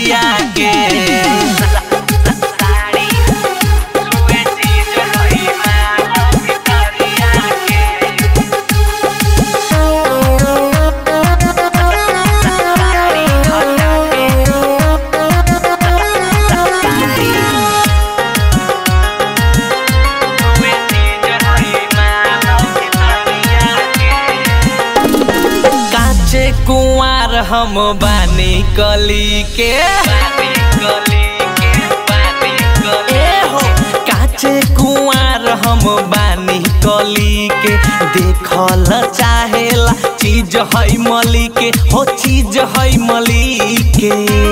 भितरिया के साड़ी छुए चीज हई माल भितरिया के साड़ी हटा के साड़ी छुए चीज हई माल भितरिया के काचे कुंवार हम बानी कली के ए हो काचे कुंवार हम बानी कली के देखल चाहेला चीज है मली के हो चीज है मली के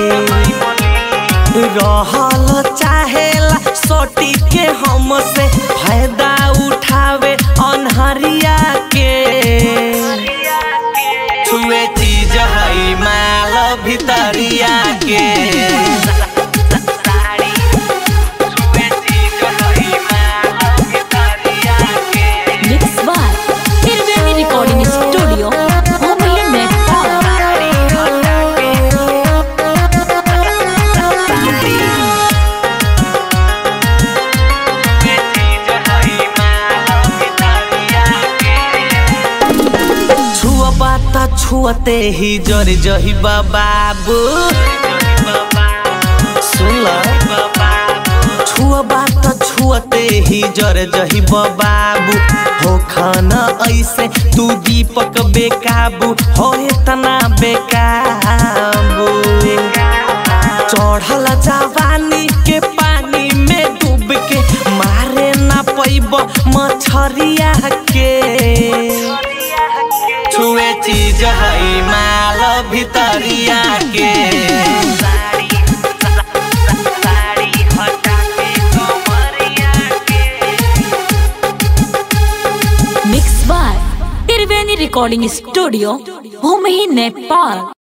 रहल चाहेला सोटी के हमसे फायदा उठावे अनहरिया के छुए चीज है माल भितरिया के साड़ी छुए चीज है माल भितरिया के Mix by Tirveni Recording Studio, Mumbai Nepal. Sari हटा के साड़ी छुए चीज है माल भितरिया के छुअबा त छुअते ही जर जही बाबू सुन छुअबा त छुअते ही जर जही बाबू हो खाना ऐसे तू दीपक बेकाबू हो इतना बेकाबू चढ़ल जवानी के पानी में डूब के मारे ना पैब मछरिया के छुए चीज है माल भितरिया के Mix by Tirveni Recording Studio, Mumbai Nepal.